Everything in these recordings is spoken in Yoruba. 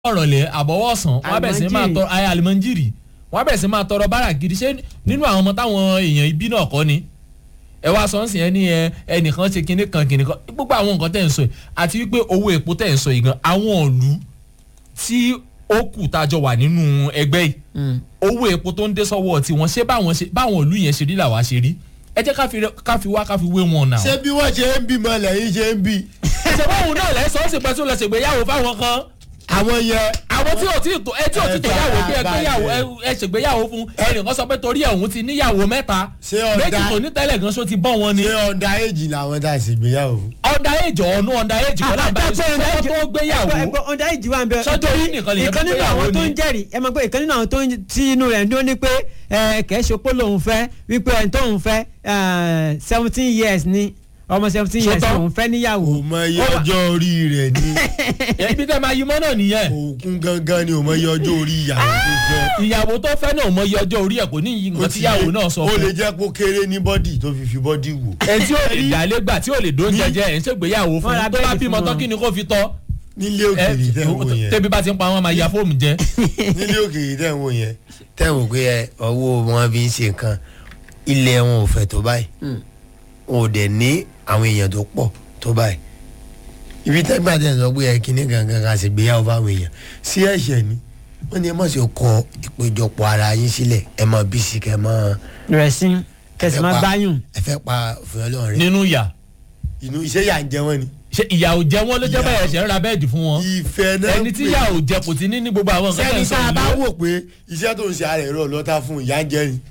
ọ̀rọ̀ lẹ̀ àbọ̀wọ̀ ọ̀sán wọ́n á bẹ̀ sí máa tọrọ ayé alimọ́njìrì wọ́n á bẹ̀ sí máa tọrọ bára gidi ṣé nínú àwọn ọmọ táwọn èèyàn ibi náà kọ́ ni ẹ wá sọ ń sìn ẹ ní ẹ ẹnìkan ṣe kinní kan kinní kan gbogbo àwọn nǹkan tẹ̀ ń sọ yìí àti wípé owó epo tẹ̀ ń sọ yìí gan àwọn ìlú tí ó kù tájọ wà nínú ẹgbẹ́ yìí owó epo tó ń dé sọ́wọ́ tiwọn ṣé báwọn ṣe báwọn ìlú yẹn ṣe rí làwa ṣe rí ẹ jẹ́ ká fi ká fi wá ká fi wé wọn náà. ṣé bí wọ́n ṣe ń bímọ lẹ́yìn ṣe ń bí. ṣe báwọn náà lẹ́sọ̀ọ́ sì pẹ́ tó lọ ṣègbéyàwó fáwọn kan àwọn yẹn. àwọn tí ò tí tó ẹ tí ò tí tó yàwó bí ẹ gbéyàwó ẹ ṣègbéyàwó fún ẹnìkan sọ pé torí ẹ̀ òun ti níyàwó mẹ́ta Ṣé ọ̀dà- méjì tó ní tẹ́lẹ̀ gan ṣó ti bọ́ wọn ni. ṣé ọ̀dà èjì làwọn tá a sì gbéyàwó. ọ̀dà èjì ọ̀nù ọ̀dà èjì kọ́lá bá yẹn sọ tó gbéyàwó ọ̀dà ìjì wa ń bẹ. Sọ́jọ́ yìí nìkan lèyàn ìkan tó nínú gbéyàwó àwọn tó ni. ń jẹ́rìí ẹ mọ̀ pé ìkan nínú àwọn tó ń tí inú rẹ̀ ń dún ní pé ẹ, kẹ́ ṣe pé lòun fẹ́ wípé ẹni tóun fẹ́ seventeen years ni ọmọ seventeen years Sọ́tọ̀. òun fẹ́ níyàwó. kò mọ iye ọjọ́ orí rẹ̀ ní ibi tẹ́ máa yí mọ́ náà nìyẹn òkun gangan ni ò mọ iye ọjọ́ orí ìyàwó tó fẹ́. ìyàwó tó fẹ́ náà mọ iye ọjọ́ orí ẹ̀ kò ní yí nǹkan tíyàwó náà sọ ó lè fún jẹ́ kó kéré ní bọ́dì tó fi fi bọ́dì wò. ẹ tí ò lè dálé gbà tí ò lè dóúnjẹ jẹ ẹ̀ ń ṣègbéyàwó fún Wọ́n ra tó bá bẹ́ẹ̀dì bímọ fún tán wọn. kí ni kó fi tọ́ nílé ẹ òkèèrè tẹ̀ ń wò yẹn tẹ́bi bá ti ń pa wọn máa ya fóònù jẹ. nílé òkèèrè tẹ̀ ń wò yẹn tẹ̀ ń wò pé ẹ ọwọ́ wọn fi ń ṣe nǹkan ilẹ̀ wọn ò fẹ̀ tó báyìí wọn ò dẹ̀ ní àwọn èèyàn tó pọ̀ tó báyìí ibi tẹ́gbà tẹ̀ sọ pé ẹ kíní gangan ká sì gbéyàwó fáwọn èèyàn sí ẹ̀ṣẹ̀ ni wọ́n ní ẹ má ṣe kọ ìpéjọpọ̀ ara yín sílẹ̀ ẹ má bí sí kẹ́ mọ́ rẹ̀ sí kẹsì máa gbáyùn. ẹ fẹ́ pa òfin ọlọ́run rẹ nínú ìyà inú iṣẹ́ yà ń jẹ wọ́n ni ṣe ìyà ò jẹ wọn ló jẹ́ Ìyà. báyẹn ṣe ń ra bẹ́ẹ̀dì fún wọn ìfẹ́ náà ẹni tí ìyà ò jẹ kò ti ní ní gbogbo àwọn nǹkan tẹ̀ sẹ́ni ń sọ tá a bá yìí wò pé iṣẹ́ tó ń ṣe ara ẹ̀rọ lọ́tà fún ìyá ń jẹ́ ni.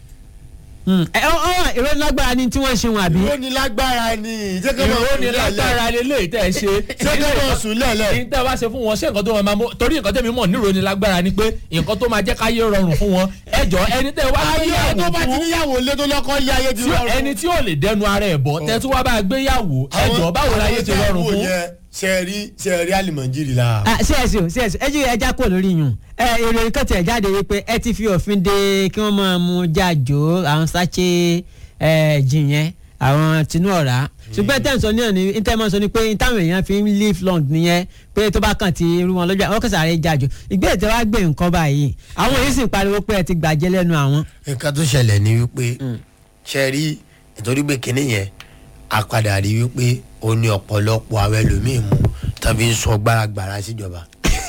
ẹ ọ ọ ìró lágbára ni tí wọ́n ṣe wọn àbí. ìró ni lágbára ni ìjẹ́kẹ́ máa ìró sùn ni lẹ́lẹ̀. lágbára lélẹ̀ tẹ̀ ṣe ìjẹ́kẹ́ máa sùn lẹ́lẹ̀. ní tẹ́ wá ṣe fún wọn ṣé nǹkan tó máa mú torí nǹkan tẹ́mi mọ̀ nírò ni lágbára ni pé nǹkan tó máa jẹ́ káyé rọrùn fún wọn ẹjọ́ ẹni tẹ́ wá ayé tó gbéyàwó bá ti fún níyàwó lé tó lọ́kọ́ yé ayé ti tí rọrùn. ẹni tí ò lè dẹnu ara ẹ̀ bọ̀ tẹ́ tí wá bá gbéyàwó ẹjọ́ báwo láyé ti rọrùn fún. sẹ́ẹ̀rí sẹ́ẹ̀rí àlìmọ̀jìrì la. Ah, csc o csc ẹ jí ẹja kúrò lórí yùn ẹ ìròyìn kan tẹ̀ jáde wípé ẹ ti fi òfin de kí wọ́n máa mú jájò àwọn sáché ẹ jìn yẹn àwọn tinú ọ̀rá ṣùgbọ́n tẹ̀ ń sọ ní ọ̀nì tẹ̀ máa ń sọ ni pé táwọn èèyàn fi ń live long nìyẹn pé tó bá kàn ti irú wọn lọ́jọ́ àwọn kẹsàn-án rẹ̀ jájò ìgbésẹ̀ tí wàá gbé nǹkan báyìí àwọn èyí sì ń pariwo pé ẹ ti gbàjẹ́ lẹ́nu àwọn. nǹkan tó ṣẹlẹ̀ ni wípé sẹ́ẹ̀rí nítorí pé kinní yẹn a padà rí wípé ó ní ọ̀pọ̀lọpọ̀ àwọn ẹlòmíín mú tàbí ń sọ gbáragbára síjọba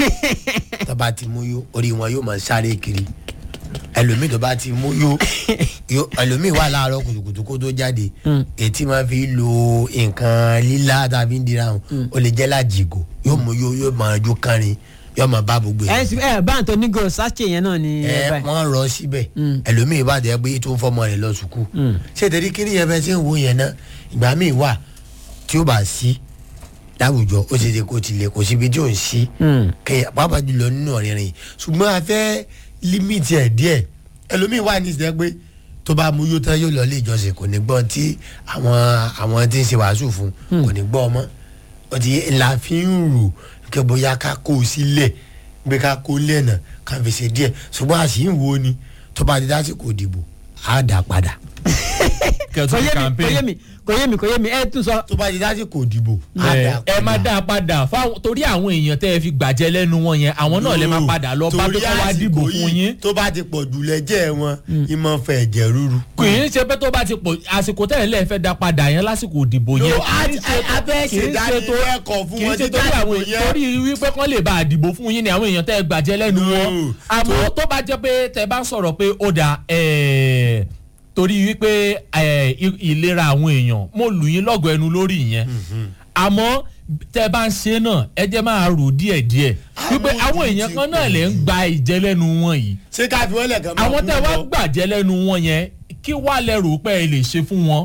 tó bá ti mú yó orí wọn yóò máa sáré kiri ẹlòmíín tó bá ti mú yó yó ẹlòmíín wà láàárọ̀ kùtùkùtù kó tó jáde ètí máa fi lo nǹkan lílá tàbí ń dira hàn ó lè jẹ́ lájìgò yóò mú yó yóò máa jó kárin yóò máa bá gbogbo ẹ sì- ẹ bá ń tó nígò sáché yẹn náà ni ẹ ẹ báyìí. wọ́n rọ síbẹ̀ ẹlòmíì bá dẹ̀ pé tó ń fọmọ rẹ̀ lọ sùkú ṣé ìtẹ̀rí kíní yẹn bẹ́ẹ̀ tí ń wo yẹn náà ìgbà míì wà tí ó bá sí láwùjọ ó ṣe ṣe kó tilẹ̀ kó síbi tí ò ń sí kẹyà pàápàá jùlọ nínú ọ̀rìnrìn ṣùgbọ́n a fẹ́ límìtì ẹ̀ díẹ̀ ẹlòmíì wà ní ìsìlẹ̀ pé tó bá mú yó tán yóò lọ ilé ìjọsìn kò ní gbọ́ tí àwọn àwọn tí ń ṣe wàásù fún kò ní gbọ́ ọmọ ó ti la fi ń rò kí bóyá ká kó o sílẹ̀ gbé ká kó lẹ́nà ká fi ṣe díẹ̀ ṣùgbọ́n a sì ń wo ni tó bá di lásìkò ìdìbò á dà padà kẹtù kò yé mi kò campaign. yé mi kò yé mi kò yé mi ẹ tún sọ. tó bá di lásìkò ìdìbò á ẹ dà ẹ padà máa dá a padà fáwọn torí àwọn èèyàn tẹ́ ẹ fi gbàjẹ́ lẹ́nu wọn yẹn àwọn náà lè máa padà lọ bá tó Torí kọ́ wá àsìkò dìbò fún yìí, yín. tó bá ti pọ̀ jù lẹ́jẹ̀ wọn ìmọ̀ fẹ́ ẹ̀jẹ̀ rúru. kì í ṣe pé tó bá ti pọ̀ àsìkò tẹ́lẹ̀ lẹ́ẹ̀ fẹ́ dá padà yẹn lásìkò ìdìbò yẹn. Yo, a- a- a fẹ́ kì í ṣe ṣèdánilẹ́kọ̀ọ́ tó- fún kì í wọn ṣe títí torí àwọn àsìkò yẹn. torí wípé kán lè bá àdìbò fún yín ni àwọn èèyàn tẹ́ ẹ gbàjẹ́ lẹ́nu No. wọn. àmọ́ tó bá jẹ́ pé tẹ́ bá ń sọ̀rọ̀ pé ó dà ẹ̀ẹ́ torí wípé ẹ̀, i- ìlera àwọn èèyàn mo lù yín lọ́gọ̀ ẹnu lórí ìyẹn àmọ́ tẹ́ bá ń ṣe náà ẹ jẹ́ máa rò díẹ̀díẹ̀ wípé Àwọn àwọn ojú èèyàn ti kan náà pọ̀ lè ń jù. gba ìjẹ́ lẹ́nu wọn yìí ṣé ká fi wọ́n lẹ̀ kàn máa àwọn kú tẹ́ wá lọ? gbàjẹ́ lẹ́nu wọn yẹn kí wàá lẹ rò pé ẹ lè ṣe fún wọn.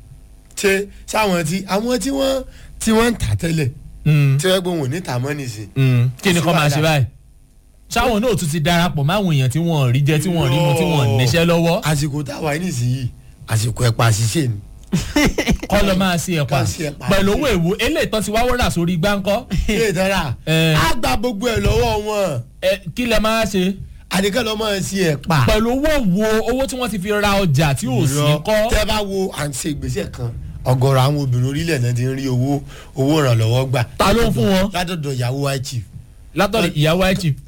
ṣe sáwọn tí àwọn tí wọ́n tí wọ́n ń tà tẹ́lẹ̀ Mm, tí wọ́n gbé wọn ò ní tà mọ́ nìsín. mm, kí ni sí kọ́ máa ṣe wàhálà. báyìí sáwọn náà tún ti darapọ̀ máwọn èèyàn tí wọ́n rí jẹ tí wọ́n rí mu tí wọ́n níṣẹ́ lọ́wọ́ àsìkò táwa yìí nìsíyìí àsìkò ẹ̀pà ṣiṣẹ́ ni. kọ́ lọ máa ṣe ẹ̀pà Kọ́ sí ẹ̀pà. pẹ̀lú owó èwo eléyìí tán ti wá wọ́rà sórí gbáǹkọ́ ṣé ìdára Eh. á gba gbogbo ẹ̀ lọ́wọ́ wọn ẹ, kí lẹ máa ṣe àdìgẹ́ lọ́ máa ṣe ẹ̀pà. pẹ̀lú owó wo owó tí wọ́n ti fi ra ọjà tí ò sí kọ́ tẹ́ bá wo à ń ṣe ìgbésẹ̀ kan ọ̀gọ̀rọ̀ àwọn obìnrin orílẹ̀ náà ti ń rí owó owó ìrànlọ́wọ́ gbà. Ta ló ń fún wọn? látọ̀dọ̀ ìyàwó high chief látọ̀dọ̀ ìyàwó ẹ̀ chief